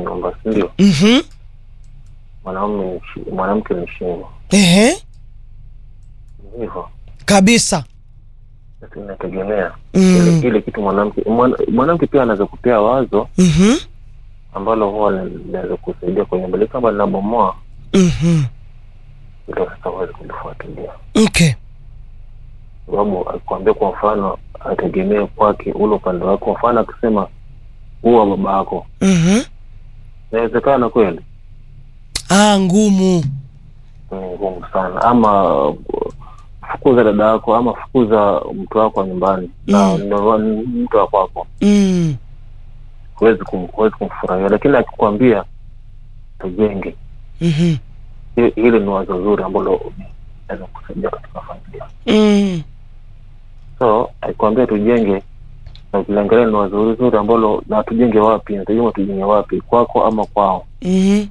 nyumba, si ndio? Mhm. Mwanaume ni shi- mwanamke ni shingo, Ehe. Ni hivyo. Kabisa. Sasa inategemea Mm. ile kile kitu mwanamke mwana- mwanamke pia anaweza kupea wazo Mhm. ambalo huwa linaweza kusaidia kwenye mbele, kama linabomoa Mhm. ilo sasa huwezi kulifuatilia, Okay. sababu akikwambia kwa mfano ategemee kwake ule upande wake, kwa mfano akisema huwa baba yako, Mhm. inawezekana kweli? Ah, ngumu. Ni ngumu sana. Ama uh, fukuza dada yako ama fukuza mtu wako wa nyumbani na Mm. ndo ni mtu wa kwako, Mm. huwezi kum, huwezi kumfurahia, lakini akikwambia tujenge, Mhm. hi- hili ni wazo zuri ambalo naweza kusaidia katika familia. Mm. So akikwambia tujenge, na ukiangalia ni wazo zuri zuri ambalo na tujenge wapi, nategemea tujenge wapi, kwako ama kwao. Mhm.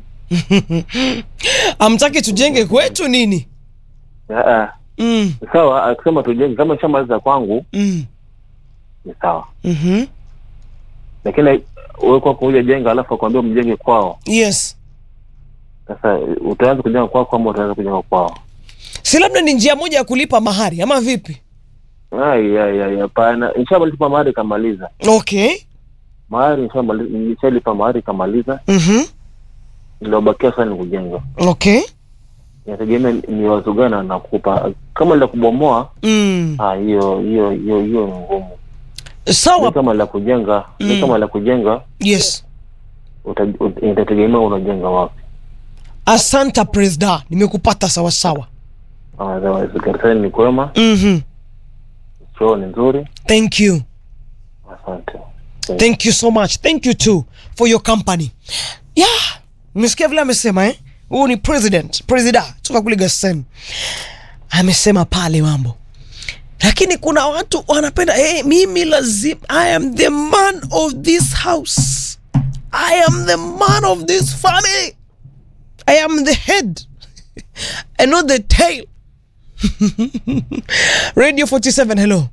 Amtaki tujenge kwetu nini? Ah, ah, Mm. sawa, akisema tujenge, kama ishamaliza kwangu Mm. ni sawa, Mhm. lakini wewe kwako huja jenga alafu akwambia mjenge kwao Yes. Sasa utaanza kujenga kwako ama utaanza kujenga kwao? Si labda ni njia moja ya kulipa mahari ama vipi? Ai, ai, ai, hapana. Nishamalipa mahari kamaliza Okay. mahari, nishamali- nishalipa mahari kamaliza, Mhm. iliyobakia sasa ni kujenga. Okay. Inategemea ni wazo gani anakupa. Kama la kubomoa, Mm. ah, hiyo hiyo hiyo hiyo ni ngumu. Ni Sawa. kama la kujenga, Mm. ni kama la kujenga, Yes. uta- ut- itategemea unajenga wapi. Asanta Presda, nimekupata sawa sawa. Otherwise, kanisani ni kwema, Mhm. choo ni nzuri. Thank you. Asante. Thank you so much. Thank you too for your company. Yeah, umesikia vile amesema eh? Huyu ni president, presida toka kule Gasen. Amesema pale mambo. Lakini kuna watu wanapenda hey, mimi lazima I am the man of this house. I am the man of this family. I am the head and not the tail. Radio 47 hello.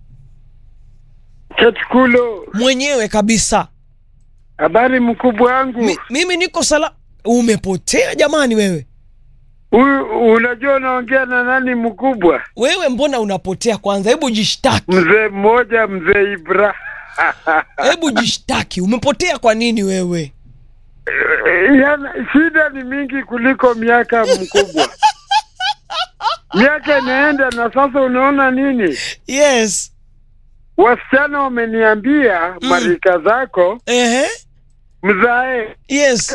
Ketkulo, Mwenyewe kabisa. habari mkubwa wangu. Mi, mimi niko sala. Umepotea jamani wewe. Huyu unajua unaongea na nani mkubwa? Wewe mbona unapotea kwanza? Hebu jishtaki. Mzee mmoja, mzee Ibra. Hebu jishtaki. Umepotea kwa nini wewe? Yana, shida ni mingi kuliko miaka mkubwa. miaka inaenda na sasa unaona nini? Yes. Wasichana wameniambia Mm. marika zako Ehe. mzae Yes.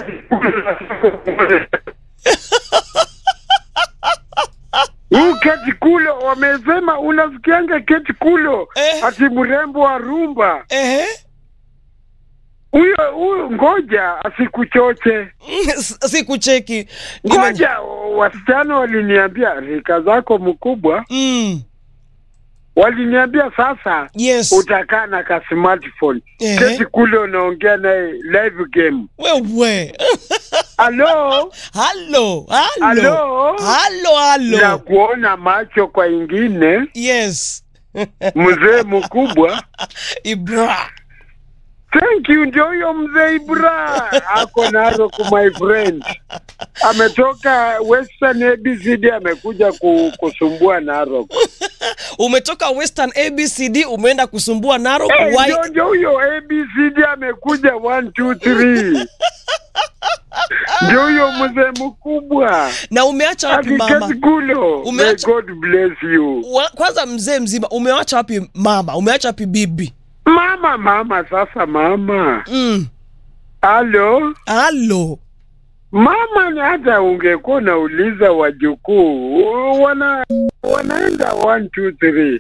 huu keti kulo, wamesema unasikianga keti kulo Eh. ati mrembo wa rumba Ehe. huyo huyo, ngoja asikuchoche, Sikucheki. Nime- ngoja. Wasichana waliniambia rika zako mkubwa, Mm. waliniambia sasa Yes. utakaa na ka smartphone Ehe. keti kule unaongea naye live game. Wewe. Halo, Halo. Halo. Halo? Halo, na halo. kuona macho kwa ingine, Yes. mzee mkubwa. Ibra. Thank you, ndio huyo mzee Ibra ako Narok, my friend, ametoka Western ABCD, amekuja ku, kusumbua Narok. Umetoka Western ABCD umeenda kusumbua Narok. Eh, Why? ndio ndio huyo ABCD amekuja 1 2 3 ndio huyo mzee mkubwa Na umeacha wapi mama? akiketikulo. May Umeacha- God bless you. Wa- Kwanza mzee mzima umewacha wapi mama? Umewacha wapi bibi? Mama, mama, sasa mama, Mm. halo Halo. Mama, ni hata ungekuwa unauliza wajukuu wana wanaenda one two three.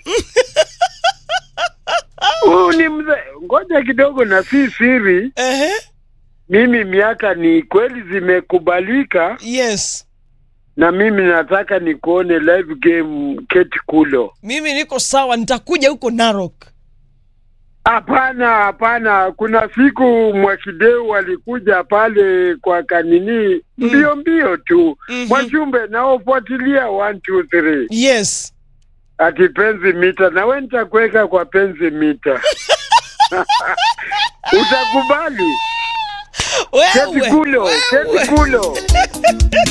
Huyu ni mzee, ngoja kidogo, na si siri. Ehe. Mimi miaka ni kweli zimekubalika, Yes. na mimi nataka nikuone live game keti kulo. Mimi niko sawa, nitakuja huko Narok. Hapana, hapana. Kuna siku Mwakideu walikuja pale kwa kanini Mm. mbio mbio tu Mhm. Mwachumbe naofuatilia one two three Yes. ati penzi mita, na we nitakuweka kwa penzi mita utakubali? Wewe, Keti kulo, wewe. keti kulo.